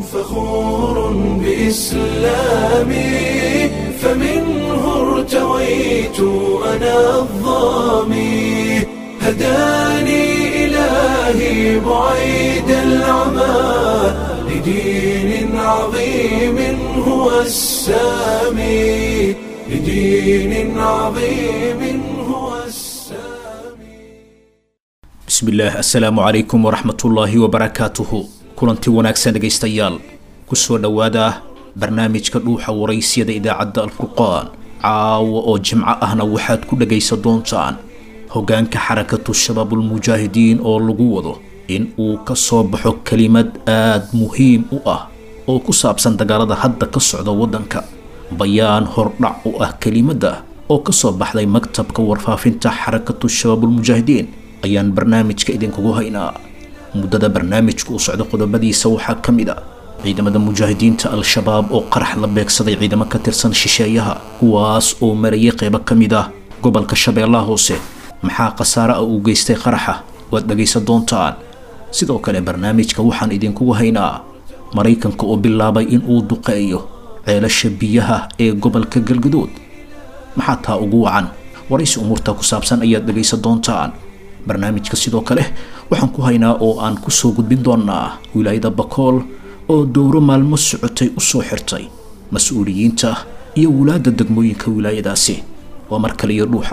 فخور بإسلامي فمنه ارتويت أنا الظامي هداني إلهي بعيد العمى لدين عظيم هو السامي لدين عظيم هو السامي bismillaah assalaamu calaykum waraxmatullaahi wabarakaatuhu kulanti wanaagsan dhegaystayaal kusoo dhowaada barnaamijka dhuuxa waraysyada idaacadda alfurqaan caawa oo jimco ahna waxaad ku dhegaysan doontaan hoggaanka xarakatu shabaabulmujaahidiin oo lagu wado in uu ka soo baxo kelimad aad muhiim u ah oo ku saabsan dagaalada hadda ka socda waddanka bayaan hordhac u ah kelimadda oo ka soo baxday maktabka warfaafinta xarakatu shabaabulmujaahidiin ayaan barnaamijka idinkugu haynaa muddada barnaamijku u socdo qodobadiisa waxaa ka mid a ciidamada mujaahidiinta al-shabaab oo qarax la beegsaday ciidamo ka tirsan shisheeyaha kuwaas oo marayay qeybo ka mid ah gobolka shabeellaha hoose maxaa khasaare ah uu geystay qaraxa waad dhegaysan doontaan sidoo kale barnaamijka waxaan idinkugu haynaa maraykanka oo bilaabay in uu duqeeyo ceelasha biyaha ee gobolka galgadood maxaa taa ugu wacan waraysi umuurta ku saabsan ayaad dhegaysan doontaan barnaamijka sidoo kale waxaan ku haynaa oo aan kusoo gudbin doonaa wilaayada bakool oo dowro maalmo socotay u soo xirtay mas-uuliyiinta iyo wulaadda degmooyinka wilaayadaasi waa mar kale iyo dhuuxa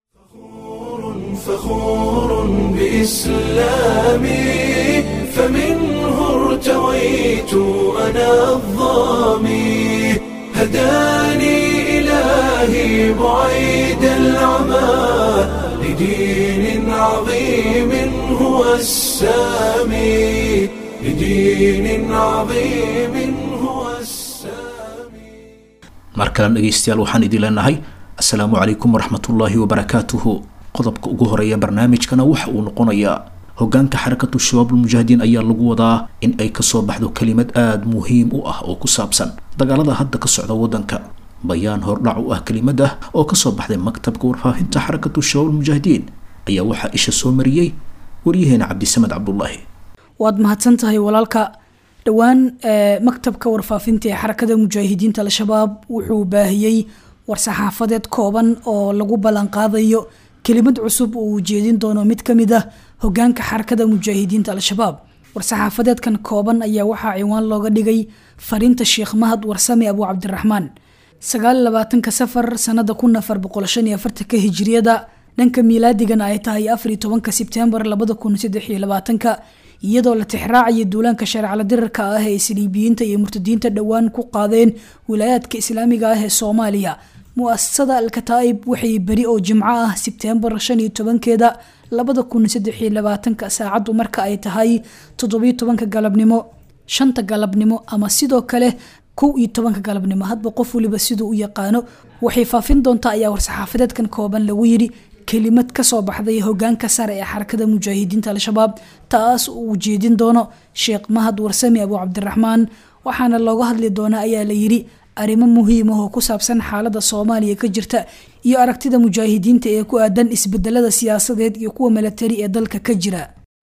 فخور بإسلامي فمنه ارتويت أنا الظامي هداني إلهي بعيد العمى لدين عظيم هو السامي لدين عظيم هو السامي mar kalen dhegaystayaal waxaan idin leenahay assalaamu calaykum waraxmatullaahi wabarakaatuhu qodobka ugu horeeya barnaamijkana waxa uu noqonayaa hoggaanka xarakatu shabaabulmujaahidiin ayaa lagu wadaa in ay kasoo baxdo kelimad aada muhiim u ah oo ku saabsan dagaalada hadda ka socda waddanka bayaan hordhac u ah kelimadda oo kasoo baxday maktabka warfaafinta xarakatu shabaabulmujaahidiin ayaa waxaa isha soo mariyey waryaheena cabdisamed cabdulaahi waad mahadsan tahay walaalka dhowaan maktabka warfaafinta ee xarakada mujaahidiinta al-shabaab wuxuu baahiyey war-saxaafadeed kooban oo lagu ballanqaadayo kelimad cusub oo uu jeedin doono mid ka mid ah hogaanka xarakada mujaahidiinta al-shabaab war-saxaafadeedkan kooban ayaa waxaa ciwaan looga dhigay fariinta sheekh mahad warsame abu cabdiraxmaan sagaal labaatanka safar sanada kun afar boqol shan iyo afartanka hijiriyada dhanka miilaadigana ay tahay afar iyo tobanka sebtembar labada kun saddex iyo labaatanka iyadoo la tixraacaya duulaanka shareecala dirarka ah ee isliibiyiinta iyo murtadiinta dhowaan ku qaadeen wilaayaadka islaamiga ah ee soomaaliya mu-asasada al-kataa'ib waxay beri oo jimco ah sebtembar shan iyo tobankeeda labada kun saddex iyo labaatanka saacaddu marka ay tahay toddobiyo tobanka galabnimo shanta galabnimo ama sidoo kale kow iyo tobanka galabnimo hadba qof waliba siduu u yaqaano waxay faafin doontaa ayaa war-saxaafadeedkan kooban lagu yidhi kelimad kasoo baxday hogaanka sare ee xarakada mujaahidiinta al-shabaab taas uu jeedin doono sheekh mahad warsame abu cabdiraxmaan waxaana looga hadli doonaa ayaa la yidhi arrimo muhiim ah oo ku saabsan xaalada soomaaliya ka jirta iyo aragtida mujaahidiinta ee ku aadan isbedelada siyaasadeed iyo kuwa milatari ee dalka ka jira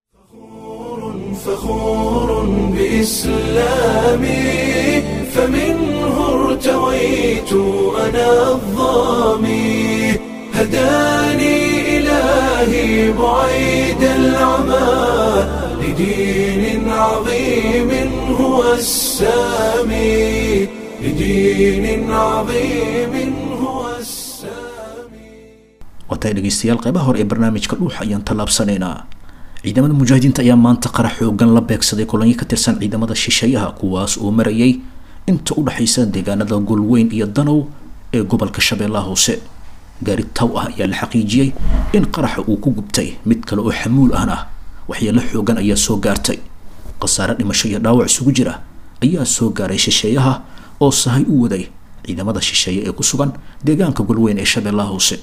فخور بإسلامي فمنه ارتويت أنا الظامي هداني إلهي بعيد العمى لدين عظيم هو السامي لدين عظيم هو السامي waatahay dhegaystayaal qeybaha hore ee barnaamijka dhuuxa ayaan tallaabsanaynaa ciidamada mujaahidiinta ayaa maanta qarax xoogan la beegsaday kolonyo ka tirsan ciidamada shisheeyaha kuwaas oo marayay inta u dhexaysa deegaanada golweyn iyo danow ee gobolka shabeellaha hoose gaari taw ah ayaa la xaqiijiyey in qaraxa uu ku gubtay mid kale oo xamuul ahna waxyeelo xoogan ayaa soo gaartay khasaare dhimasho iyo dhaawac isugu jira ayaa soo gaaray shisheeyaha oo sahay u waday ciidamada shisheeye ee ku sugan deegaanka golweyn ee shabeellaha hoose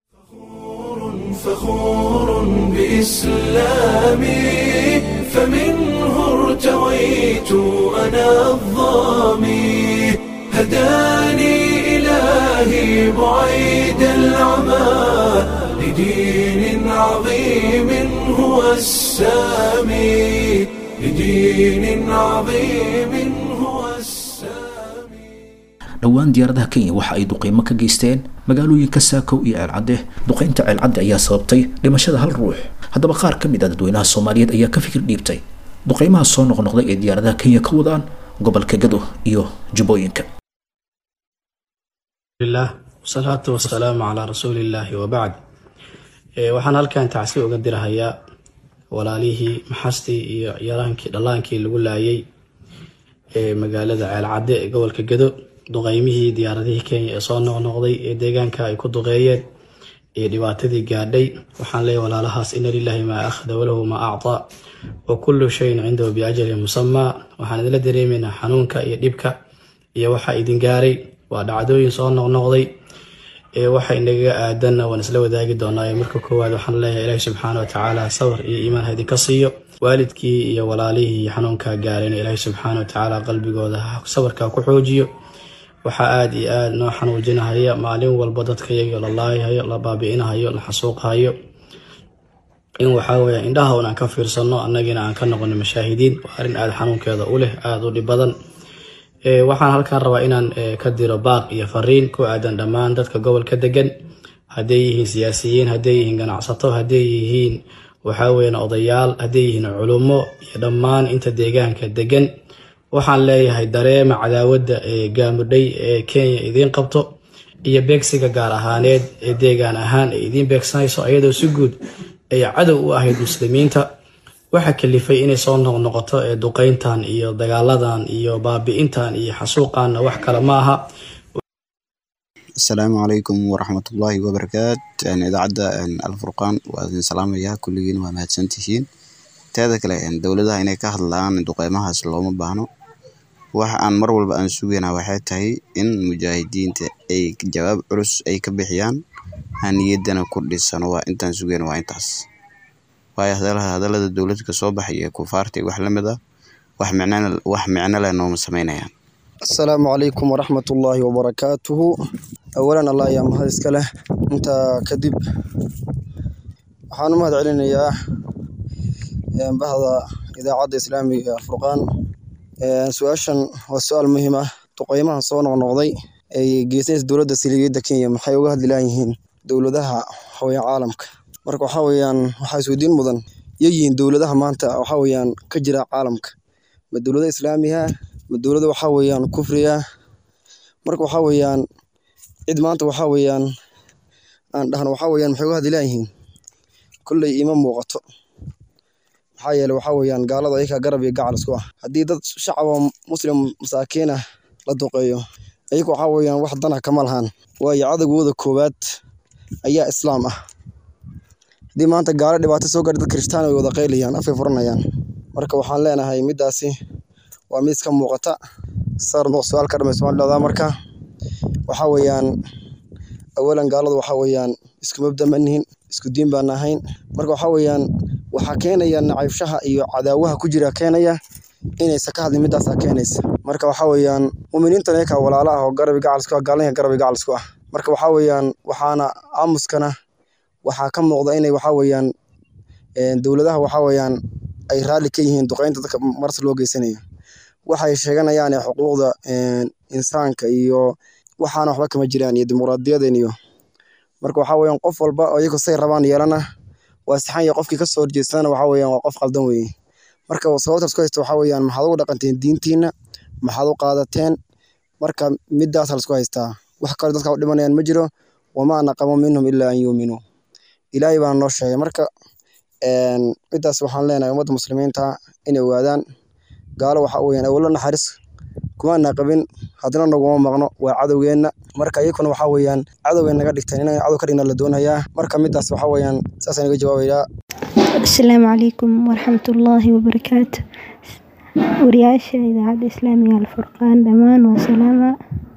فخور بإسلامي فمنه ارتويت أنا الظامي هداني إلهي بعيد العمى لدين عظيم هو السامي لدين عظيم dhowaan diyaaradaha kenya waxa ay duqeymo ka geysteen magaalooyinka saakow iyo ceelcadde duqeynta ceelcadde ayaa sababtay dhimashada hal ruux haddaba qaar ka mid ah dadweynaha soomaaliyeed ayaa ka fikir dhiibtay duqeymaha soo noqnoqday ee diyaaradaha kenya ka wadaan gobolka gado iyo jubbooyinka lah wasalaatu wasalaamu calaa rasuulillaahi wabacd waxaan halkan tacsi uga dirahayaa walaalihii maxastii iyo yaraankii dhallaankii lagu laayay ee magaalada ceelcadde ee gobolka gado duqeymihii diyaaradihii kenya ee soo noqnoqday ee deegaanka ay ku duqeeyeen iyo dhibaatadii gaadhay waxaan leeyahy walaalahaas ina lilaahi maa akhda walahu maa actaa wa kullu shayin cindahu biajalin musamaa waxaan idinla dareemaynaa xanuunka iyo dhibka iyo waxa idin gaaray waa dhacdooyin soo noqnoqday ee waxa inaga aadanna waan isla wadaagi doonaa marka koowaad waxaan leeyahay ilaahi subxaana watacaala sabar iyo iimaan ha idinka siiyo waalidkii iyo walaalihii xanuunkaa gaarayna ilaahi subxaana watacaala qalbigooda sabarkaa ku xoojiyo waxaa aada iyo aada noo xanuujinahaya maalin walba dadka iyaga la laayahayo la baabi'inahayo la xasuuqahayo in waxaa weya indhaha un aan ka fiirsano annagiina aan ka noqono mashaahidiin waa arrin aada xanuunkeeda u leh aada u dhib badan waxaan halkaan rabaa inaan ka diro baaq iyo fariin ku aadan dhammaan dadka gobolka degan hadday yihiin siyaasiyiin hadday yihiin ganacsato hadday yihiin waxaa weyan odayaal hadday yihiin culummo iyo dhammaan inta deegaanka degan waxaan leeyahay dareema cadaawadda ee gaamudhay ee kenya idiin qabto iyo beegsiga gaar ahaaneed ee deegaan ahaan ay idiin beegsanayso ayadoo si guud ay cadow u ahayd muslimiinta waxaa kalifay inay soo noqnoqoto ee duqeyntan iyo dagaaladan iyo baabi'intan iyo xasuuqanna wax kale ma aha asalaamu calaykum waraxmatullaahi wabarakaat idaacadda alfurqaan waa idin salaamayaa kulligiin waa mahadsantihiin teeda kale dowladaha inay ka hadlaan duqeymahaas looma baahno waxa aan mar walba aan sugaynaa waxay tahay in mujaahidiinta ay jawaab culus ay ka bixiyaan niyaddana ku dhisano waa intaan sugayna waa intaas waayo hadallada dowlad ka soo baxay ee kufaarta iyo wax la mid ah wax micno leh nooma samaynayaan asalaamu calaykum waraxmatullaahi wabarakaatuhu awalan allah ayaa mahad iska leh intaa kadib waxaan u mahad celinayaa bahda idaacadda islaamiga furqaan su-aashan waa su-aal muhiim ah duqeymaha soo noqnoqday ay geysanaysa dowladda siligeedda kenya maxay uga hadli layihiin dowladaha haween caalamka marka waxaa weeyaan waxaa isweydiin mudan yayihiin dowladaha maanta waxaa weeyaan ka jira caalamka ma dowlada islaamiha ma dowlada waxaa weeyaan kufriga marka waxaa weeyaan cid maanta waxaa weeyaan aan dhahno waxaa weeyaan maxay uga hadli layihiin kolley ima muuqato maxaa yeele waxaa weeyaan gaalada ayakaa garab iyo gacal isku ah haddii dad shacaba muslim masaakiin ah la duqeeyo ayaga waxaa weeyaan wax dana kama lahaan waayo cadowgooda koowaad ayaa islaam ah haddii maanta gaalo dhibaato soo gaadha dad kirishtaan way wada qaylayaan afay furanayaan marka waxaan leenahay middaasi waa mid iska muuqata sar su-aal ka dhamay somaali dhahdaa marka waxaa weeyaan awalan gaaladu waxaa weeyaan isku mabda ma nihin isku diin baan ahayn marka waxaa weeyaan waxaa keenaya nacaybshaha iyo cadaawaha ku jira keenaya inaysa ka hadlin middaasaa keenaysa marka waxaa weeyaan muminiintana yakaa walaala ah oo garabi gacalsku ah gaalnaya garabi gacalsku ah marka waxaa weeyaan waxaana aamuskana waxaa ka muuqda inay waxaa weeyaan dowladaha waxaa weeyaan ay raalli ka yihiin duqeynta dadka maras loo geysanayo waxay sheeganayaan xuquuqda insaanka iyo waxaana waxba kama jiraan iyo dimuqraadiyaden iyo marka waxaa weeyaan qof walba oo iyagu say rabaan yeelana waa saxan iyo qofkii kasoo horjeestana waxaa weeyaan waa qof qaldan weeye marka sababtaas ku haysta waxaa weeyaan maxaad ugu dhaqanteen diintiina maxaad u qaadateen marka middaas laisku haystaa wax kale dadka u dhimanayaan ma jiro wamaa naqamu minhum ilaa an yuuminuu ilaahay baa noo sheegay marka middaas waxaan leenahay ummadda muslimiinta inay ogaadaan gaalo waxaa weeyaan awlo naxariis kumaana qabin haddana naguma maqno waa cadowgeenna marka iyakuna waxaa weeyaan cadowgay naga dhigteen inay cadow ka dhigna la doonayaa marka middaas waxaa weeyaan saasaan iga jawaabayaa asalaamu calaykum waraxmatullaahi wabarakaatu wariyaasha idaacadda islaamiga alfurqaan dhammaan waa salaama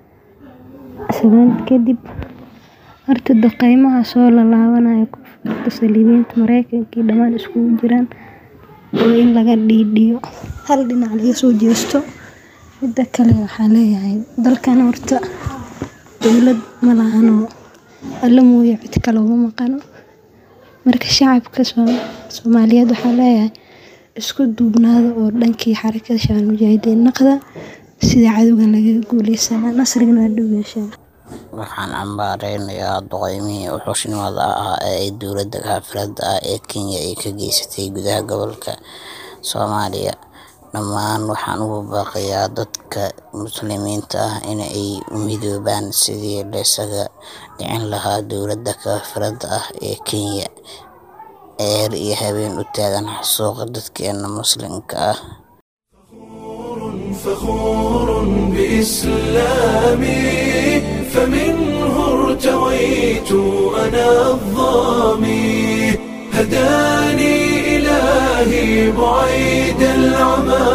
salaan kadib horta duqeymaha soo lalaabanayo kufarta saliibiinta mareykanka iyo dhammaan iskugu jiraan oo in laga dhiidhiyo hal dhinac laga soo jeesto midda kale waxaa leeyahay dalkan horta dowlad ma lahanoo alla mooye cid kale uma maqano marka shacabka soomaaliyeed waxaa leeyahay isku duubnaada oo dhankii xarakada shabaal mujaahidiin naqda sida cadowgan lagaga guuleysana nasrigana waa dhow yeeshaa waxaan cambaareynaya duqeymihii wuxuushnimada ahaa ee ay dowladda kaafirada ah ee kenya ay ka geysatay gudaha gobolka soomaaliya dhammaan waxaan ugu baaqayaa dadka muslimiinta ah in ay midoobaan sidii laysaga dhicin lahaa dowladda kaafirada ah ee kenya eer iyo habeen u taagan xasuuqa dadkeena muslimka ah فخور بإسلامي فمنه ارتويت أنا الظامي هداني إلهي بعيد العمى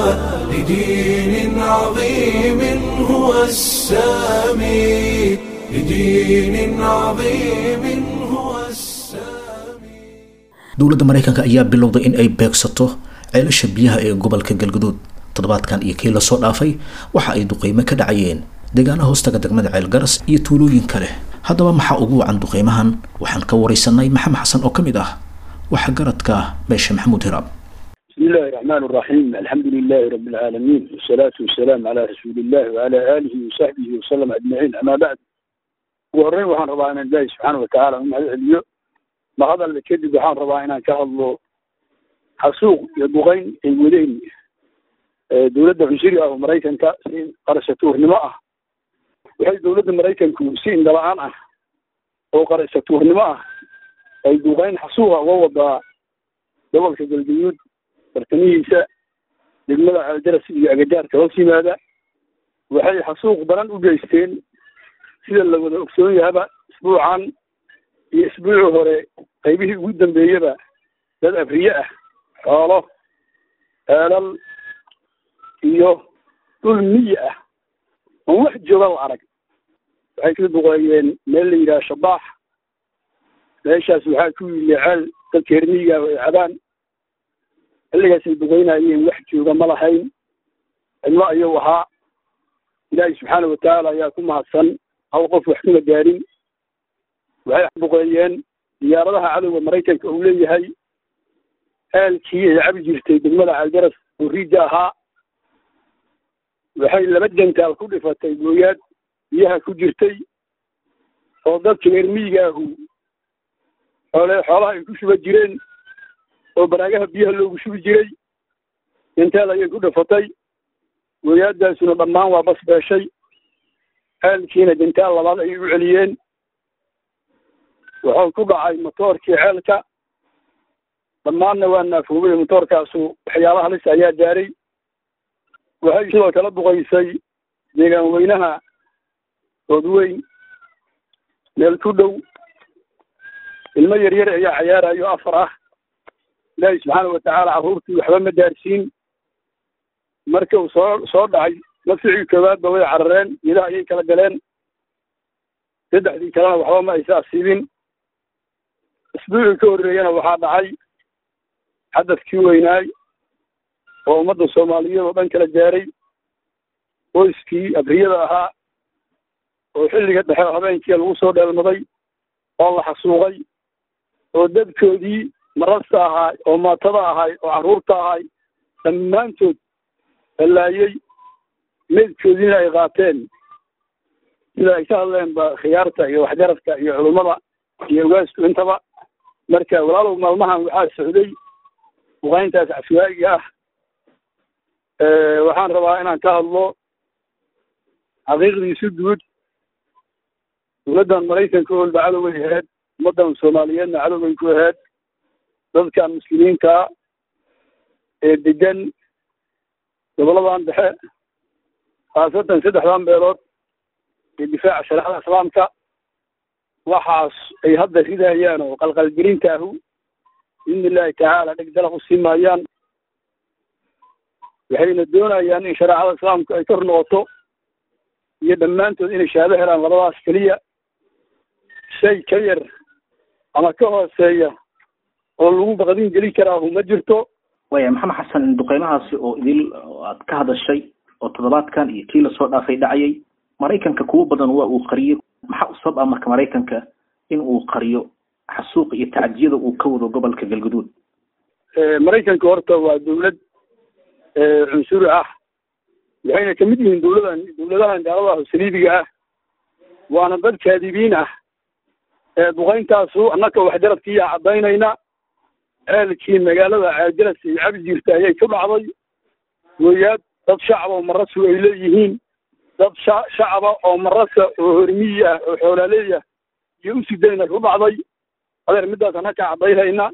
لدين عظيم هو السامي لدين عظيم هو السامي dowladda maraykanka ayaa bilowday in ay beegsato ceelasha biyaha ee gobolka galgaduud toddobaadkan iyo kii lasoo dhaafay waxa ay duqeymo ka dhacayeen deegaana hoostaga degmada ceelgaras iyo tuulooyin kale haddaba maxaa ugu wacan duqeymahan waxaan ka waraysanay maxamed xasan oo ka mid ah waxa garadka beesha maxamuud hiraab بسم الله الرحمن الرحيم الحمد لله رب العالمين والصلاة والسلام على رسول الله وعلى آله وصحبه وسلم أجمعين أما بعد وهرين وحان ربا إن الله سبحانه وتعالى هم هذا اليوم ما هذا اللي كذب وحان ربا إن كهضلو حسوق يبغين الودين dowladda cunshuriga oo maraykanka si qarashatuurnimo ah waxay dowladda maraykanku si indhala-aan ah oo qarashatuurnimo ah ay duuqeyn xasuuqa uga wadaa gobolka galgaduud bartamihiisa degmada aljaras iyo agagaarka hoos yimaada waxay xasuuq daran u geysteen sida la wada ogsoon yahaba isbuucan iyo isbuucii hore qaybihii ugu dambeeyaba dad afriye ah xoolo ceelal iyo dhul miyi ah oon wax jooga la arag waxay ka duqeeyeen meel la yidhaha shabaax meeshaas waxaa ku yili ceel dadka reer miyiga ay cabaan xilligaasay duqeynayeen wax jooga ma lahayn cidlo ayuu ahaa ilaahay subxaana watacaala ayaa ku mahadsan hal qof wax kuma gaarin waxay duqeeyeen diyaaradaha cadowga maraykanka uu leeyahay ceelkii ay cabi jirtay degmada caalgaras oo riija ahaa waxay laba jantaal ku dhifatay gooyaad biyaha ku jirtay oo dadka reer miyiga ahu xoole xoolaha ay ku shuba jireen oo baraagaha biyaha loogu shubi jiray jantaal ayay ku dhifatay gooyaadaasuna dhammaan waa bas beeshay ceelkiina jantaal labaad ayay u celiyeen wuxuu ku dhacay motoorkii ceelka dhammaanna waa naafoobay motoorkaasu waxyaala halis ayaa gaaray waxay sidoo kala duqaysay deegaan weynaha doodweyn meel ku dhow ilmo yaryar ayaa cayaarayo afar ah ilaahi subxaana watacaala carruurtii waxba ma gaarsiin marka uu soo soo dhacay nafsicii koowaadba way carareen idaha ayay kala galeen saddexdii kalena waxba ma aysa asiibin isbuucii ka horreeyana waxaa dhacay xadafkii weynaay oo ummadda soomaaliyeed oo dhan kala gaaray qoyskii abriyada ahaa oo xilliga dhexe habeenkii lagu soo dheelmaday oo la xasuuqay oo dadkoodii marasta ahaa oo maatada ahay oo carruurta ahay dhammaantood ballaayey meydkoodiina ay qaateen sida ay ka hadleen ba khiyaarta iyo waxgaradka iyo culummada iyo ogaasku intaba marka walaalow maalmahan waxaa socday duqayntaas cashwaa'iga ah waxaan rabaa inaan ka hadlo xaqiiqdiisu guud dowladdan maraykanka olba cadoway ahayd ummaddan soomaaliyeedna cadoway ku ahayd dadkan muslimiinta ee degan goboladan dhexe khaasatan saddexdan beelood ee difaaca shareecada islaamka waxaas ay hadda ridayaan oo qalqalgelinta ahu biidni illaahi tacaala dheg dalaq usii maayaan waxayna doonayaan in shareecada islaamku ay kor noqoto iyo dhammaantood inay shahaado helaan labadaas keliya shay ka yar ama ka hooseeya oo lagu baqdin gelin karaahu ma jirto waaya maxamed xasan duqeymahaasi oo idil aad ka hadashay oo toddobaadkan iyo kii lasoo dhaafay dhacayay maraykanka kuwo badan waa uu qariyey maxaa u sabab ah marka maraykanka in uu qariyo xasuuqa iyo tacdiyada uu ka wado gobolka galguduud maraykanka horta waa dowlad cunsuri ah waxayna kamid yihiin dowladan dowladahan gaalada saliibiga ah waana dad kaadibiin ah ee duqayntaasu annaka waxjaradkiiyaa caddaynayna ceelkii magaalada ceeljaras iyo cabi jirta ayay ku dhacday gooyaad dad shacaba oo marasu ay leeyihiin dad sha shacaba oo marasa oo hormiyi ah oo xoolaaleey ah iyo usidayna ku dhacday adeer middaas annaka caddaynayna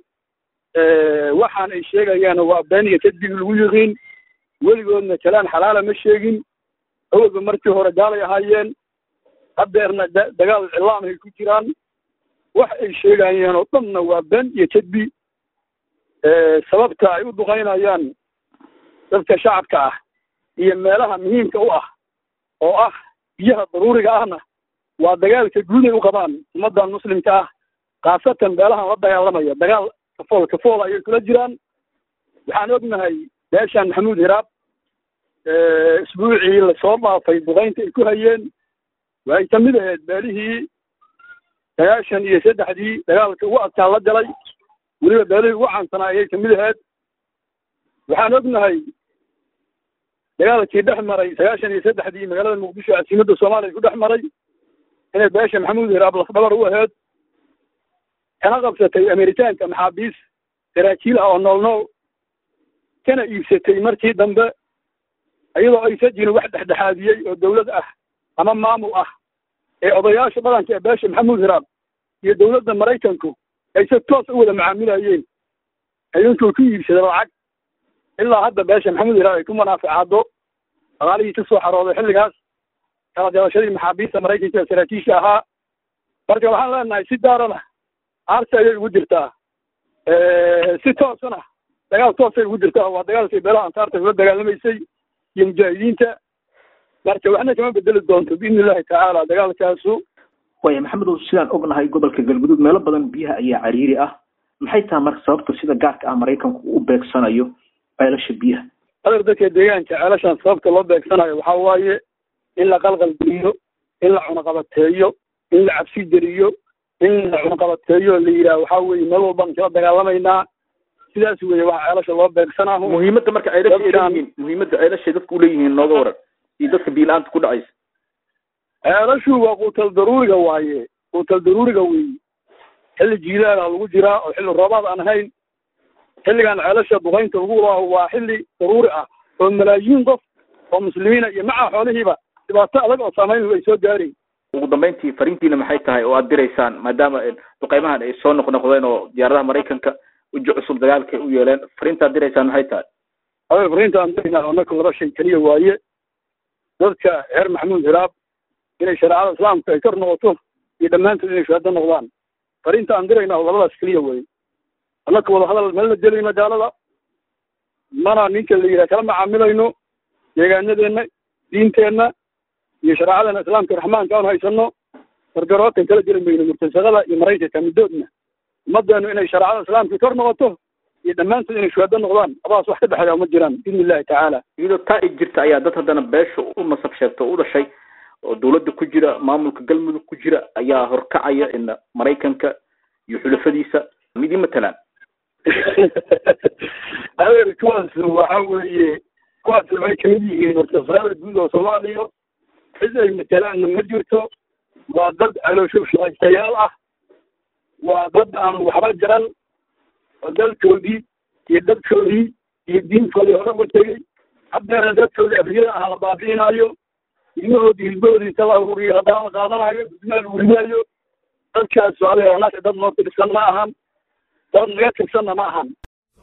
waxaan ay sheegayaan waa beeniga kadib lagu yiqiin weligoodna jalaan xalaala ma sheegin awalba markii hore gaalay ahaayeen haddeerna dagaal cilaam ay ku jiraan wax ay sheegayeen oo dhanna waa been iyo kadbi sababta ay u duqaynayaan dadka shacabka ah iyo meelaha muhiimka u ah oo ah biyaha daruuriga ahna waa dagaalka guud ay u qabaan ummaddan muslimka ah khaasatan meelahan la dagaalamaya dagaal kafool kafool ayay kula jiraan waxaan ognahay beeshan maxamuud hiraab isbuucii lasoo dhaafay duqaynta ay ku hayeen waxay ka mid ahayd beelihii sagaashan iyo saddexdii dagaalka ugu adkaa la galay weliba beelihii ugu caansanaa ayay kamid ahayd waxaan ognahay dagaalkii dhex maray sagaashan iyo saddexdii magaalada muqdisho casiimadda soomaaliya ku dhex maray inay beesha maxamuud hiraab lafdhabar u ahayd kana qabsatay amerikaanka maxaabiis saraakiil ah oo nool nool kana iibsatay markii dambe iyadoo aysa jirin wax dhexdhexaadiyey oo dawlad ah ama maamul ah ee odayaasha dhaqanka ee beesha maxamuud hiraab iyo dowladda maraykanku ay si toos u wada macaamilayeen idinkuu ku iibsada lacag ilaa hadda beesha maxamuud hiraab ay ku munaaficaado dhaqaalihii ka soo xarooday xilligaas kala dalashadii maxaabiista maraykanka ee saraakiisha ahaa marka waxaan leenahay si daarana aarsi ayay ugu jirtaa si toosana dagaal toosay ugu jirtaa waa dagaalkii beelaha ansaarta kula dagaalamaysay iyo mujaahidiinta marka waxna kama bedeli doonto biidni illahi tacaala dagaalkaasu waaya maxamedow sidaan ognahay gobolka galguduud meelo badan biyaha ayaa cariiri ah maxay tahay marka sababta sida gaarka ah maraykanku u beegsanayo ceelasha biyaha adeer dadka deegaanka ceelashan sababta loo beegsanayo waxaa waaye in la qalqalgeliyo in la cunaqabateeyo in la cabsi geliyo in la cunaqabateeyo la yidhaah waxaa weeye meel walbaan kala dagaalamaynaa sidaas weeye waxa ceelasha loo beegsanaahu muhiimadda marka ceelasha ay leeyihiin muhiimadda ceelashay dadku uleeyihiin nooga waran iyo dadka biila-aanta ku dhacaysa ceelashu waa quutal daruuriga waaye quutal daruuriga weeye xilli jiilaala lagu jiraa oo xilli roobaad aan ahayn xilligan ceelasha duqaynta lagu laaho waa xilli daruuri ah oo malaayiin qof oo muslimiina iyo maca xoolihiiba dhibaato adag oo saamayn ay soo gaarayn ugu dambeyntii fariintiina maxay tahay oo aad diraysaan maadaama duqeymahan ay soo noqnoqdeen oo diyaaradaha maraykanka uji cusub dagaalka ay u yeeleen fariinta ad diraysaan maxay tahay adeer fariinta aan dirayna anaka laba shay keliya waaye dadka reer maxamuud hiraab inay shareecada islaamka ay kor noqoto iyo dhammaantood inay shahaado noqdaan fariinta aan dirayna oo labadaas keliya weeye annaka wada hadal meel la gelayno gaalada mana ninka la yidhaha kala macaamilayno deegaanadeenna diinteenna iyo shareecadana islaamka raxmaanka aan haysano gargarootan kala jeli mayno murtasaqada iyo maraykanka middoodna ummaddeenu inay shareecada islaamka kor noqoto iyo dhammaantood inay shuhaado noqdaan labadaas wax ka dhexeeya uma jiraan biidni illahi tacaala iyadoo taa ay jirta ayaa dad haddana beesha u nasab sheegta oo u dhashay oo dawladda ku jira maamulka galmudug ku jira ayaa horkacaya in maraykanka iyo xulafadiisa mid ii matalaan adeer kuwaas waxa weeye kuwaas waxay kamid yihiin murtasaqada guud oo soomaaliya cid ay matalaanna ma jirto waa dad caloosho shaqaystayaal ah waa dad aan waxba jaran oo dalkoodii iyo dadkoodii iyo diintoodii hore uga tegey haddeena dadkoodii afriyada ah la baabi'inaayo ilmahoodii hilbahoodii inta la ururiyo haddana la qaadanayo gudmaa lagu ridaayo dadkaas adeer anaka dad noo tirsan ma ahan dad naga tirsanna ma ahan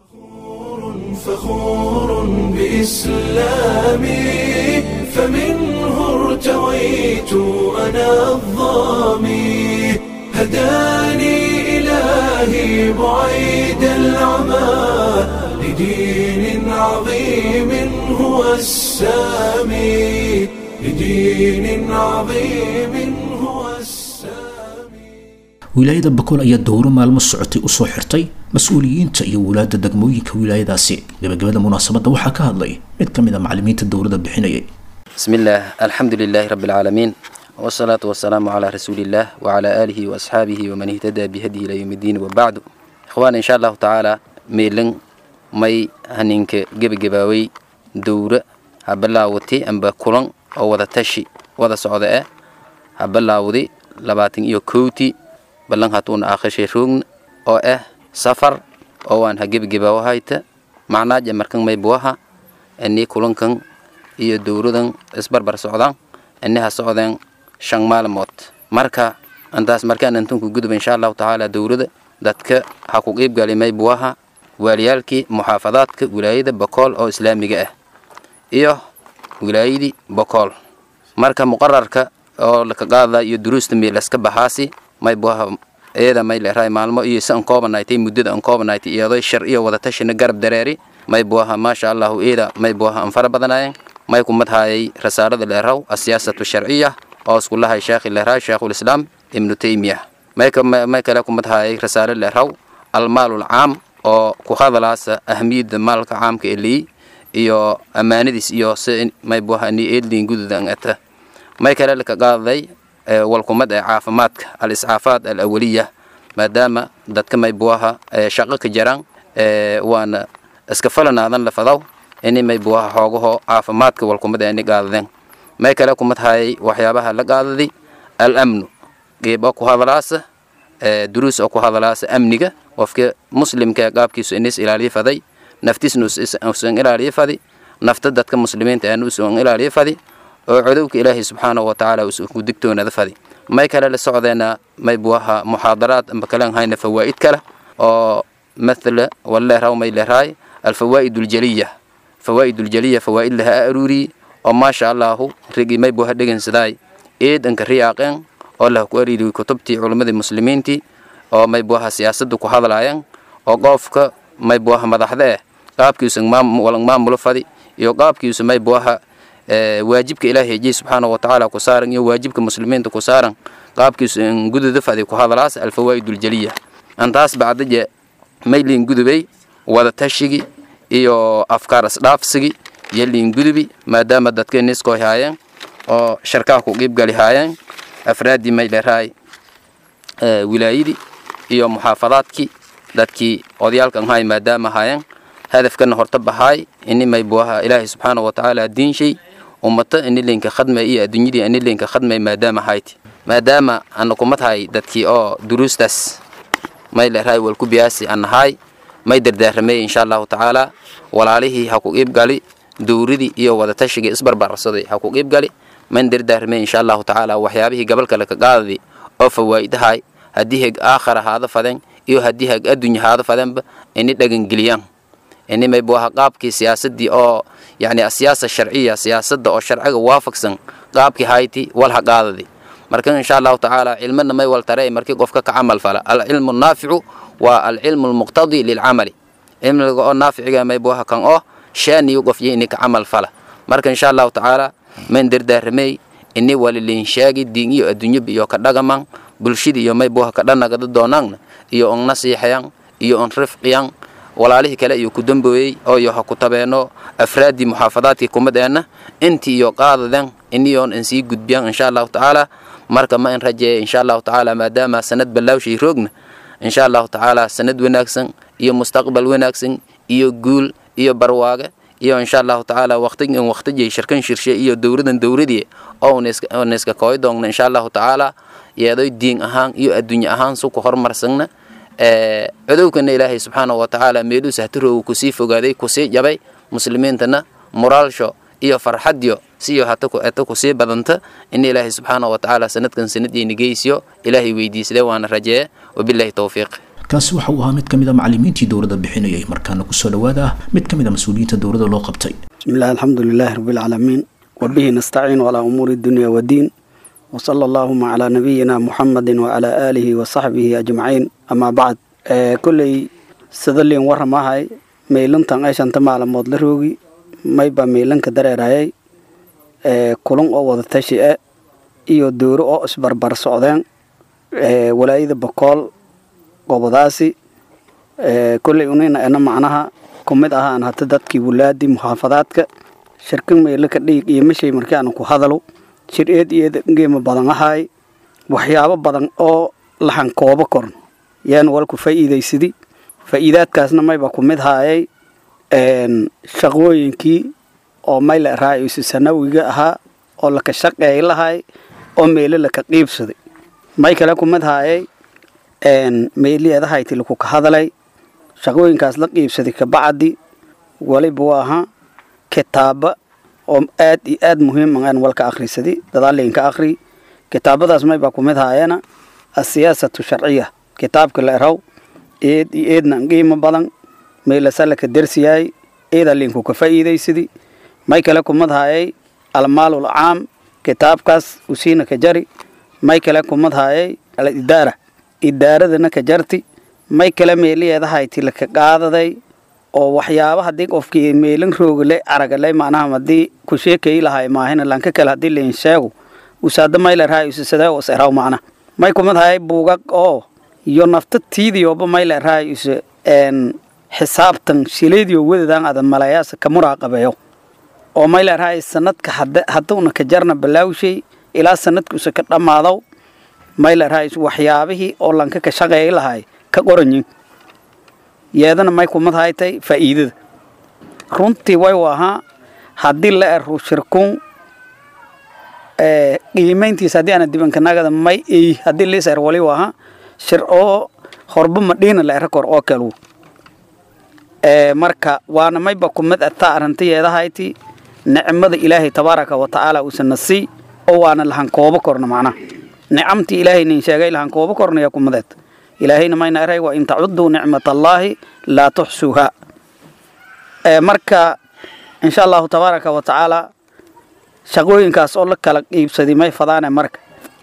فخور بإسلامي فمنه ارتويت أنا الظامي هداني إلهي بعيد العمى لدين عظيم هو السامي لدين عظيم هو السامي wilaayada bakool ayaa dowro maalmo socotay usoo xirtay mas-uuliyiinta iyo wulaada degmooyinka wilaayadaasi gabagabada munaasabadda waxaa ka hadlay mid ka mid a macalimiinta dowladda bixinayay بسم الله الحمد لله رب العالمين والصلاة والسلام على رسول الله وعلى آله وأصحابه ومن اهتدى بهديه إلى يوم الدين وبعد إخوان إن شاء الله تعالى ميلن مي هنينك جب جباوي دورة ha bilaawati amba kulan oo wada tashi wada socda eh ha bilaawdi labaatan iyo kowti ballan hatuuna aakhishay roogna oo ah safar oo waan ha gebgebawa hayta macnaaja markan may buwaha ini kulankan iyo dowladan isbarbar socdaan ini ha socdeen shan maalmood marka intaas markaan intunku gudub insha allahu tacaala dowlada dadka ha ku qiibgali may buwaha waaliyaalkii muxaafadaadka wilaayada bokool oo islaamiga ah iyo wilaayadii bokool marka muqararka oo laka qaada iyo duruusta milaska baxaasi may buwaha iyada may leerahay maalmo iyo si an koobanaaytay muddada an koobanaaytay iyadoo shar iyo wadatashina garab dareeri may buwaha maasha allahu iyada may buwaha an fara badanaayeen may kumadhaayay rasaarada leeraw asiyaasatu sharciya oo iskulahay sheekhi leerahay sheekhulislaam ibnu taymiya may kale kumadhaayay rasaaro leeraw almaalul caam oo ku hadalaasa ahmiyadda maalka caamka eliyi iyo ammaanadiis iyo si may buwaha ni eedliin gududan ata may kale laka qaaday walkumad ee caafimaadka al iscaafaad al awaliya maadaama dadka may buwaha shaqo ka jaraan waana iska falanaadan lafadaw ini may buwaha xoogaho caafimaadka walkumad ee ni qaadadeen may kale kumad hayay waxyaabaha la qaadadi al amnu geeb oo ku hadalaasa duruus oo ku hadalaasa amniga qofka muslimka qaabkiisu inis ilaaliyo faday naftiisna usan ilaaliyo fadi nafta dadka muslimiinta aan usan ilaaliyo fadi oo codowka ilaahay subxaanahu watacaala ku digtoonada fadi may kale la socdeena may buwaha muxaadaraad amba kalan hayna fawaa'id kale oo mathala waleeraw may leerahay alfawaa'id uljaliya fawaa'id uljaliya fawaa'id laha aruuri oo maasha allahu rigi may buwaha dhegansaday eedanka riyaaqeen oo lah ku ariiri kutubtii culimmadii muslimiintii oo may buwaha siyaasadda ku hadlaayeen oo qoofka may buwaha madaxda eh qaabkiisu walang maamulo fadi iyo qaabkiisu may buwaha waajibka ilaahay hejiye subxaanahu watacaala ku saaran iyo waajibka muslimiinta ku saaran qaabkiisu in gududa fadi ku hadalaas alfawaa'id uljaliya antaas bacdaje may liin gudubay wada tashigi iyo afkaar isdhaafsigi iyo liin gudubi maadaama dadka niskoy haayeen oo sharkaha ku qiibgali haayeen afraaddii may leerahay wilaayadii iyo muxaafadaadkii dadkii odayaalkan haay maadaama haayeen hadafkana horta bahaay ini may buwaha ilaahay subxaanahu watacaala diinshay ummata ini linka khadmay iyo adduunyadii ini linka khadmay maadaama hayti maadaama ana kumadahay dadkii oo duruustaas may leerahay walku biyaasi anahay may dardaaramay insha allahu tacaala walaalihii ha ku qiibgali dowradii iyo wadatashigai isbarbarsaday ha ku qiibgali man dardaaramay insha allahu tacaala waxyaabihii gabalka laka qaadadi oo fawaa'idahay haddii heg aakhara haada faden iyo haddii heg addunya haada fadenba ini dhagangeliyaan ini may buwaha qaabkii siyaasadii oo yani asiyaasa sharciya siyaasadda oo sharciga waafaqsan qaabkii hayti wal ha qaadadi marka insha allahu tacaala cilmana may wal tare markii qofka ka camal fala alcilmu naaficu waa alcilmu lmuqtadi lilcamali cilmiga oo naaficiga may buwaha kan oo shaaniyo qofyo ini ka camal fala marka insha allahu tacaala man dardaaramey ini walilinshaagi diin iyo adduunyaba iyo ka dhagaman bulshada iyo may buwaha ka dhanagada doonaanna iyo on nasiixayan iyo on rifqiyan walaalihii kale iyo ku dambooyey oo iyo ha ku tabeeno afraaddii muxaafadaadkii kumadeenna intii iyo qaadaden iniyoon in sii gudbiyan insha allahu tacaala marka ma in rajeeya insha allahu tacaala maadaama sanad ballaawshay roogna insha allahu tacaala sanad wanaagsan iyo mustaqbal wanaagsan iyo guul iyo barwaage iyo insha allahu tacaala waqtigan waqtijay shirkan shirshe iyo dowradan dowradii oo niska kooy doogna insha allahu tacaala yeedoy diin ahaan iyo adduunye ahaan suku horumarsanna codowkana ilaahay subxaanahu watacaala meeluus hatiroogu kusii fogaaday kusii jabay muslimiintana moraalsho iyo farxadyo siyo hata kusii badanta in ilaahay subxaanahu watacaala sanadkan sanadiina geysiyo ilaahay weydiisade waana rajeeye wabilaahi towfiiq kaasi waxa uu ahaa mid ka mid a macallimiintii dowladda bixinayay markaana kusoo dhowaada ah mid ka mid a mas-uuliyiinta dowladda loo qabtay بسم الله الحمد لله رب العالمين وبه نستعين على أمور الدنيا والدين وصلى اللهم على نبينا محمد وعلى آله وصحبه أجمعين أما بعد آه كل سدلين ورماهاي ميلن تان ايشان تمالا مود لروغي مايبا ميلن كدريرايي آه كلون او ودا تشي iyo dooro oo isbarbar socdeen ee walaayada boqol gobadaasi ee kulay unina ana macnaha kumid ahaan hata dadkii wulaadii muxaafadaadka shirkan meelo ka dhig iyo meshay markii aan ku hadalo shir eed iyo geema badan ahay waxyaabo badan oo lahan koobo koran yaan walku faa'iidaysadi faa'iidaadkaasna mayba ku mid haayay een shaqooyinkii oo mayla raayusi sanawiga ahaa oo laka shaqeey lahay oo meelo laka qiibsaday may kale kumid haayay meeliyeedahayti laku ka hadalay shaqooyinkaas la qiibsaday kabacdi waliba waa ahaa kitaaba oo aad iyo aad muhiim aan walka akhrisaday dadaalinka akhri kitaabadaas maybaa kumid haayana asiyaasatu sharciya kitaabka la eraw eed iyo eedna qiimo badan meelasalaka dersiyaay eeda linku ka faa'iidaysadi may kale kumad haayay almaalul caam kitaabkaas usiina ka jari may kale kumad haayay alidaara idaaradana ka jarti may kale meeliyeedahayti laka qaadaday oo waxyaaba haddii qofkii meelin roogale aragale macnaha haddii ku sheekayi lahay maahina lanka kale haddii lain sheego usaada mayla raayusisadee os eraw macna may kumad hayay buugag oo iyo nafta tiidiyooba mayla raayuse xisaabtan shileediyo wadadan ada malayaasa ka muraaqabeeyo oo mayla raay sanadka haduuna ka jarna balaawshay ilaa sanadkuusa ka dhammaado mayla raayus waxyaabihii oo lanka ka shaqeey lahay ka qoranyin yeedana may kumad haytay faa'iidada runtii way ahaa haddii la ero shirkun qiimayntiisa haddii aana dibankanagada may ey haddii liis er wali ahaa shir oo horba madhiina la era kor oo kalu marka waana mayba kumid ataa arrintayeedahayti nicmada ilaahay tabaaraka wa tacaala uusan nasii oo waana lahan koobo korna macnaha nicamtii ilaahay nin sheegay lahan koobo kornaya kumadeed ilaahayna mayna eray wa in tacuduu nicmat allaahi laa tuxsuuha marka insha allahu tabaaraka wa tacaala shaqooyinkaas oo la kala qiibsaday may fadaane marka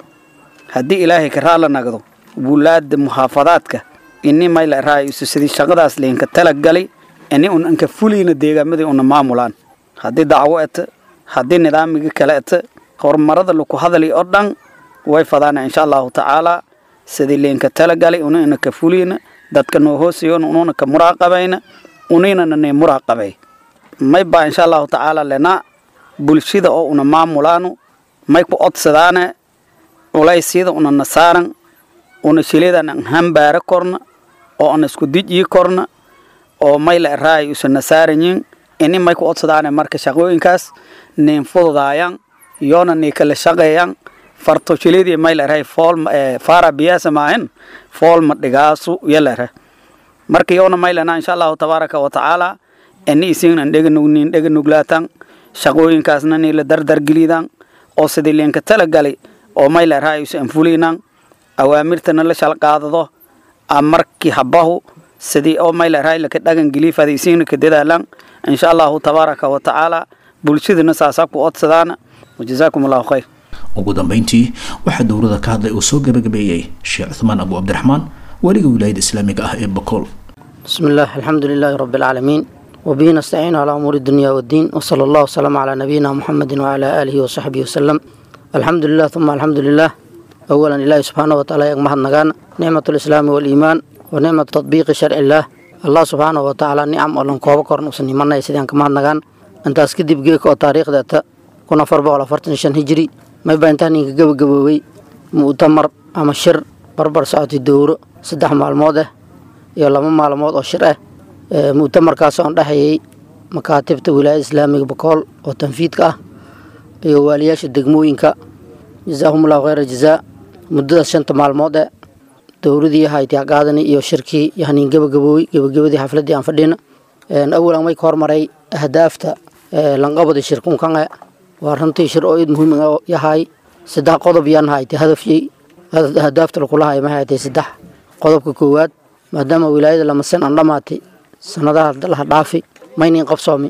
haddii ilaahay ka raala nagdo wulaada muxaafadaadka ini mayla raayusi sidii shaqadaas liinka talagalay ini un anka fuliina deegaamadii una maamulaan haddii dacwo eta haddii nidaamigii kale eta horumarada laku hadali oo dhan way fadaana insha allahu tacaala sidii liinka talagalay una ina ka fuliina dadka noo hoosayoon ununa ka muraaqabayna uninana ne muraaqabay may baa insha allahu tacaala lena bulshada oo una maamulaano may ku odsadaane culaysyada una nasaaran una shileedan an hambaara korna oo ana isku dijii korna oo mayla eraay usa nasaaranyin ini may ku odsadaane marka shaqooyinkaas nin fududaayan yoona nii kala shaqeeyan farto shileedii mayla eraay fool faara biyaasa maahin fool ma dhigaasu yala era marka yoona maylana insha allahu tabaaraka wa tacaala ini isiinan dheganugnin dheganuglaatan shaqooyinkaasna nii la dardargelidan oo sidii liinka talagalay oo mayla eraay usa anfulinan awaamirtana la shalqaadado markii habahu sidii oo mayla eraay laka dhagan geliy fadaysiina ka dadaalan insha allahu tabaaraka wa tacaala bulshadana saasaa ku odsadaana wajazaakum allahu khayr ugu dambayntii waxaa dowlada ka hadlay oo soo gabagabeeyey sheekh cuthmaan abu cabdiraxmaan weliga wilaayada islaamiga ah ee bokool بسم الله الحمد لله رب العالمين وبه نستعين على أمور الدنيا والدين وصلى الله وسلم على نبينا محمد وعلى آله وصحبه وسلم الحمد لله ثم الحمد لله أولا إله سبحانه وتعالى يغمح النغان نعمة الإسلام والإيمان ونعمة تطبيق شرع الله الله سبحانه وتعالى نعم ولن كوبا كورن وسن يمنا يسيدان كما النغان انت اسكدب جيك او تاريخ داتا كنا فربا ولا فرتن شن هجري ما يبانتاني قبو قبوي مؤتمر أما شر بربر ساعتي الدور سدح مالمود iyo laba maalmood oo shir ah mu'tamarkaas oon dhexayay makaatibta wilaayada islaamiga bakool oo tanfiidka ah iyo waaliyaasha degmooyinka jazaahumullahu khayra jazaa muddadaas shanta maalmood ee dowladii haytiya qaadani iyo shirkii yahniin gebagaboowey gebagabadii xafladii aan fadhina awalan way ka hormaray ahdaafta lanqabada shirkunkan e waa runtii shir oo id muhiim yahay saddex qodob yaan haytay hadafyey ahdaafta lakulahay ma haytay saddex qodobka koowaad maadaama wilaayada lamasen aan dhammaatay sanadaha laha dhaafi maynin qabsoomi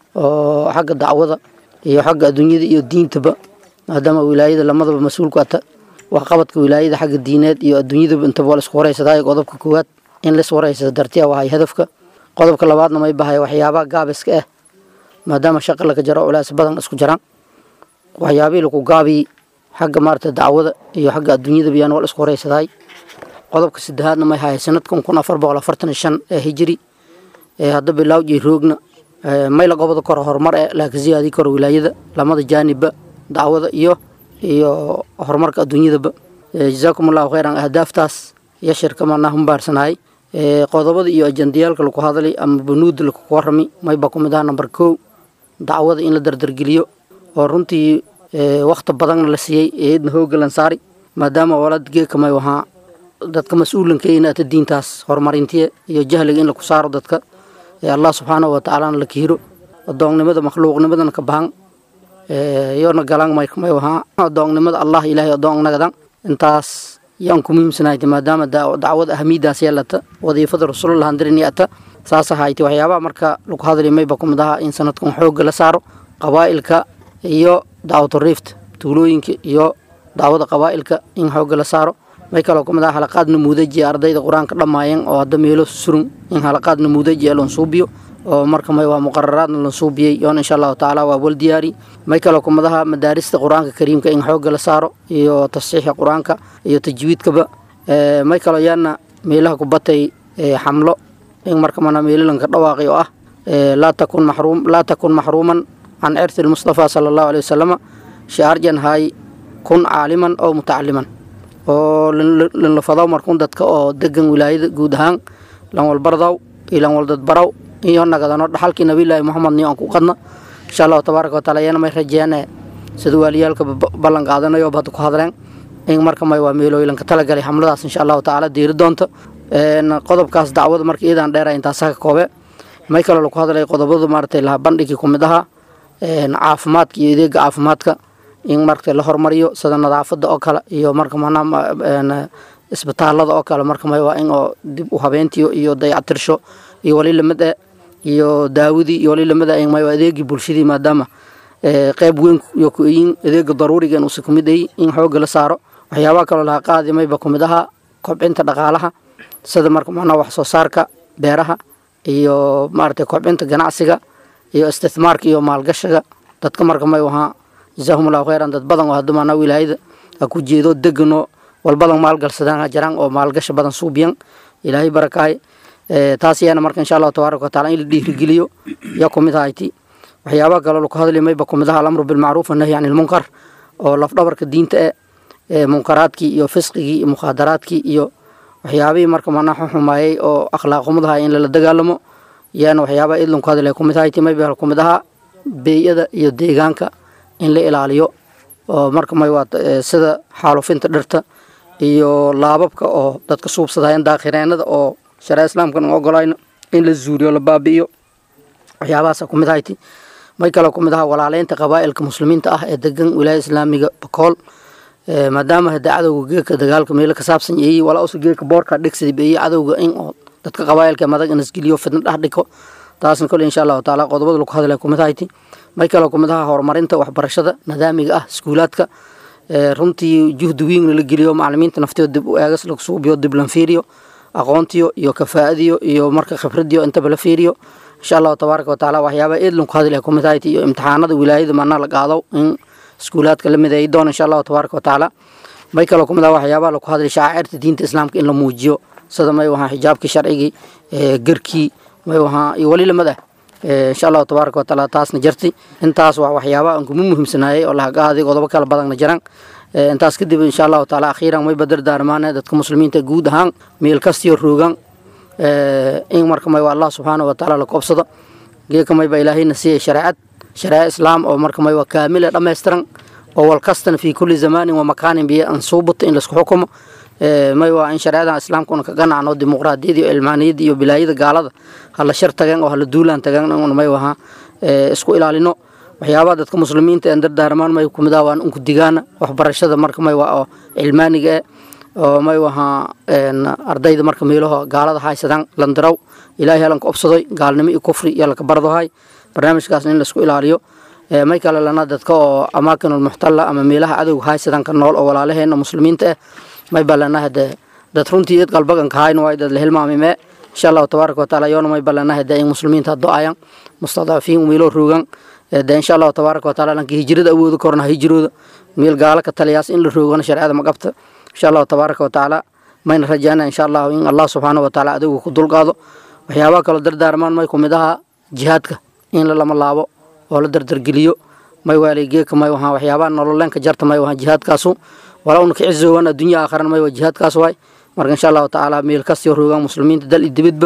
oo xagga dacwada iyo xagga adduunyada iyo diintaba maadaama wilaayada lamadaba mas-uulku ata waxqabadka wilaayada xagga diineed iyo adduunyadaba intaba waa laisku waraysadaa qodobka koowaad in lais waraysada dartiya wahay hadafka qodobka labaadna may bahay waxyaabaha gaabiska ah maadaama shaqa laga jaro culays badan isku jiraan waxyaabihii lagu gaabiyi xagga maarata dacwada iyo xagga adduunyadaba yaan waa la isku waraysadaay qodobka saddexaadna may hahay sanadkan kun afar boqol afartan shan ee hijiri ee hadda bilaawjii roogna may la goboda koro horumar ee laakiin siyaadii koro wilaayada lamada jaanibba dacwada iyo iyo horumarka adduunyadaba jazaakum allahu khayran ahdaaftaas iyo shirka manaa humbaarsanay qodobada iyo ajandiyaalka lagu hadlay ama banuuda lagu warami mayba ku mid aha namber kow dacwada in la dardargeliyo oo runtii wakhti badanna la siiyey eedna hooga lansaari maadaama walad geeka may wahaa dadka mas-uulanka inaata diintaas horumarintiya iyo jahliga in laku saaro dadka ee allah subxaanahu watacaalana la kiiro adoonnimada makhluuqnimadana ka bahan yoona galan may wahaa adoonnimada allah ilaahay adoonnagadan intaas yaan ku muhiimsanayti maadaama dacwada ahamiidaas yeelata wadiifada rasuulullah handiriniyata saas ahayti waxyaabaha marka lagu hadli mayba kumid ahaa in sanadkan xoogga la saaro qabaa'ilka iyo dacwatu riift tuulooyinka iyo dacwada qabaa'ilka in xoogga la saaro may kaloo kumid aha halaqaad namuudaji ardayda qur-aanka dhammaayeen oo hadda meelo surun in halaqaad namuudaji ee lansuubiyo oo marka may waa muqararaadna lansuubiyey yoona insha allahu tacaala waa wal diyaari may kaloo kumid aha madaarista qur-aanka kariimka in xoogga la saaro iyo tasiixa qur-aanka iyo tajwiidkaba may kaloo yaana meelaha ku batay xamlo in marka mana meelalanka dhawaaqi oo ah laa takun maxruum laa takun maxruuman can cirti lmustafa sala allahu aleyh wasalama shiarjan hay kun caaliman oo mutacaliman oo lanlafadaw markun dadka oo degan wilaayada guud ahaan lan walbardaw iyo lan waldadbaraw iyo nagadano dhaxalkii nabilaahi moxamed niyo aan ku qadna insha allahu tabaaraka wataala iyana may rajeene sida waaliyaalka ballan qaadanayo hadda ku hadleen in marka may waa meelooyilanka talagalay xamladaas insha allahu tacaala diiri doonta qodobkaas dacwada marka iyadan dheera intaasa ka koobe may kaloo laku hadlay qodobada maaragtay laha bandhigii kumid ahaa caafimaadka iyo adeega caafimaadka in marka la hormariyo sida nadaafada oo kale iyo marka manaa isbitaalada oo kale marka may waa in oo dib u habeentiyo iyo dayactirsho iyo wali lamid e iyo daawadii iyo wali lamid e may waa adeegii bulshadii maadaama qeyb weyn iyo kuyin adeega daruuriga inuusa kumid ay in xooga la saaro waxyaabaha kaloo laha qaadi mayba kumid ahaa kobcinta dhaqaalaha sida marka manaa wax soo saarka beeraha iyo maaragtay kobcinta ganacsiga iyo istithmaarka iyo maalgashiga dadka marka may wahaa jazaahum allahu khayran dad badan oo hadda maanaa wilaayada ha ku jeedo degano walbadan maalgalsadaan jiraan oo maalgasha badan suubiyan ilaahay barakaay taas yaana marka insha allahu tabaaraka wataala in la dhiirigeliyo yaa kumid ahayti waxyaabaha kaloo laku hadli mayba kumid aha alamru bilmacruuf annahyi can ilmunkar oo lafdhabarka diinta e ee munkaraadkii iyo fisqigii iyo mukhaadaraadkii iyo waxyaabihii marka manaa xumaayey oo akhlaaqumadaha in lala dagaalamo yaana waxyaabaha idlanku hadlay kumid ahayti mayba kumid ahaa beeyada iyo deegaanka in la ilaaliyo oo marka may waa sida xaalufinta dhirta iyo laababka oo dadka suubsadaayan daakhireennada oo shareec islaamkan ogolayno in la zuuriyo la baabi'iyo waxyaabahaasa kumid ahayti may kaloo kumid aha walaaleynta qabaa'ilka muslimiinta ah ee degan wilaaya islaamiga bakool maadaama hada cadowga geeka dagaalka meelo ka saabsan yeeyey walaa usa geeka boorka dhigsada beeyey cadowga in oo dadka qabaa'ilka madag inasgeliyo fidna dhex dhigo taasna kole insha allahu taala qodobada lagu hadlay kumid ahayti may kaloo kumid aha horumarinta waxbarashada nidaamiga ah iskuulaadka runtii juhdi weyn la geliyo macalimiinta naftooda dib u eegas lagu suubiyo dib lan fiiriyo aqoontiyo iyo kafaa'adiyo iyo marka khibradiyo intaba la fiiriyo insha allahu tabaaraka watacaala waxyaabaha eedlan ku hadlay kumid ahayti iyo imtixaanada wilaayada manaa la qaado in iskuulaadka la mideeyi doona insha allahu tabaaraka watacaala may kaloo kumid aha waxyaabaha laku hadlay shacaacirta diinta islaamka in la muujiyo sida may wahaa xijaabkii sharcigii garkii may wahaa iyo wali lamid ah insha allahu tabaaraka wataala taasna jarti intaas waa waxyaabaha aan kuma muhiimsanaayey oo lahagaaday qodobo kala badanna jiraan intaas kadib insha allahu taala akhiiran may badar daarmaane dadka muslimiinta guud ahaan meel kastiyo roogan in marka may waa allah subxaanahu watacaala la koobsado geeka may baa ilaahayna siiyey shareecad shareeco islaam oo marka may waa kaamile dhammaystiran oo walkastana fii kulli zamaanin wa makaanin biyo aan suubato in laisku xukumo may waa in shareecadan islaamkuna ka ganacno dimuqraadiyada iyo ilmaaniyada iyo bilaayada gaalada hala shar tageen oo hala duulaan tageen un may wahaa isku ilaalino waxyaabaha dadka muslimiinta een dardaarmaan may kumid ah waan unku digaana waxbarashada marka may waa oo cilmaaniga eh oo may wahaa ardayda marka meelaho gaalada haysadaan landaraw ilaahay halanka obsadoy gaalnimo iyo kufri iyo laka bardohay barnaamijkaasna in laisku ilaaliyo may kale lana dadka oo amaakinul muxtalla ama meelaha cadowga haysadaan ka nool oo walaalaheena muslimiinta ah may balanaha de dad runtii id qalbagan kahayn waay dad la hilmaamime insha allahu tabaaraka wataala yoona may balanaha de in muslimiinta do-ayan mustadcafiin meelo roogan de insha allahu tabaaraka wataala lanka hijrada awooda korna hijrooda meel gaala ka taliyaas in la roogana shareecada ma qabta insha allahu tabaaraka watacaala mayna rajaana insha allahu in allah subxaanahu wataala adowga ku dulqaado waxyaabaha kaloo dardaarmaan may kumid aha jihaadka in la lama laabo oo la dardargeliyo may waalay geeka may wahaa waxyaabaha nololeenka jarta may wahaa jihaadkaasu walaa una kicizoowan addunya aakharan may waa jihaadkaas waay marka insha allahu tacaala meel kastiyo roogaan muslimiinta dal iyo dibadba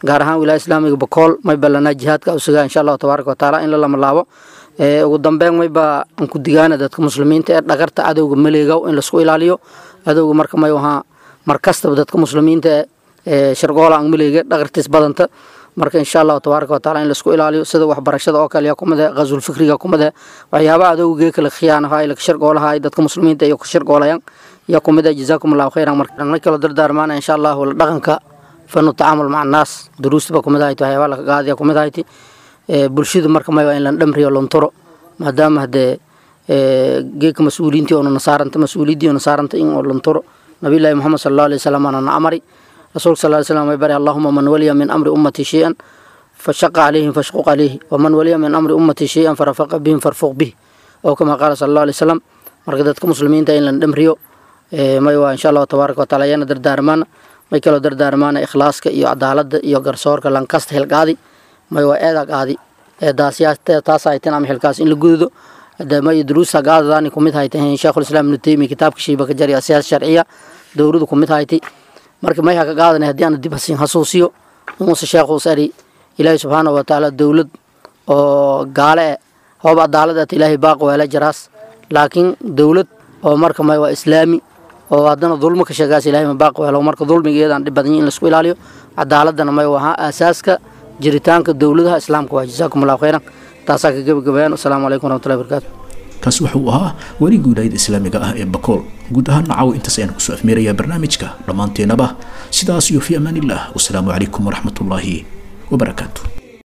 gaar ahaan wilaaya islaamiga bakool may ballanaa jihaadka usugaa insha allahu tabaaraka watacaala in la lamalaabo ugu dambeyn mayba aan ku digaana dadka muslimiinta ee dhagarta cadowga maleegow in laisku ilaaliyo cadowga marka may ahaa mar kastaba dadka muslimiinta ee shargoola aan maleega dhagartiis badanta marka insha allahu tabaaraka wataala in laisku ilaaliyo sida waxbarashada oo kale yaa kumide qazul fikriga kumide waxyaabaha adowgee kala khiyaanaha la shargoolaha dadka muslimiinta iyo shargoolayaan yaa kumide jazaakum allahu khayran marka may kaloo dardaarmaana insha allahu la dhaqanka fanu tacaamul maca annaas duruusta ba kumid ahayt waxyaabaa laga qaadaya kumid ahayti bulshadu marka may waa in la dhamriyo lontoro maadaama hadee geeka mas-uuliintii oona nasaaranta mas-uuliyaddii oo nasaaranta in oo lontoro nabiyullaahi muxamed sala allahu alay wasalam aana na amari rasuulka sal ly slam may bari allahuma man waliya min amri ummati shay-an fashaqa calayhim fashquq calayhi waman waliya min amri ummati shay-an farafaqa bihim farfuq bih oo kama qaala sala allahu alay wasalam marka dadka muslimiinta in la dhamriyo may waa insha allahu tabaaraka wataala ayaana dardaarmaana may kaloo dardaarmaana ikhlaaska iyo cadaaladda iyo garsoorka lankasta hilqaadi may waa eeda qaadi taas hayteen ama xilkaas in la gududo may duruusta gaadadaani kumid hayteen sheekhulislaam ibnu taymiya kitaabka shiiba ka jari siyaasa sharciya dowladu kumid hayti marka may haka qaadanay haddii aan dib hasin hasuusiyo inuuse sheekhuus ari ilaahi subxaanahu watacaala dowlad oo gaale eh hoob cadaaladaat ilaahay baaq weela jaraas laakiin dowlad oo marka may waa islaami oo haddana dulmo ka sheegaas ilahay ma baaq weelo marka dulmigeedaan dhib badan in laisku ilaaliyo cadaaladana may ahaa aasaaska jiritaanka dowladaha islaamka waa jazaakum allahu khayran taasaa ka gebagabayaan wasalaamu calaykum waraxmatullahi barakaatu kaasi wuxuu ahaa weligii wilaayada islaamiga ah ee bakool guud ahaan nacaw intaas ayaan kusoo afmeerayaa barnaamijka dhammaanteenaba sidaas iyo fi amaan illah wasalaamu calaykum waraxmatullaahi wabarakaatu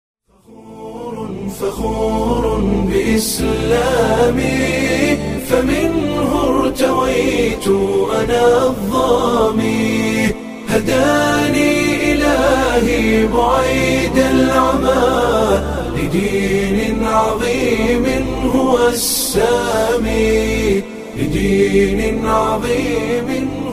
فخور بإسلامي فمنه ارتويت أنا الظامي هداني إلهي بعيد العمى لدين عظيم هو السامي لدين عظيم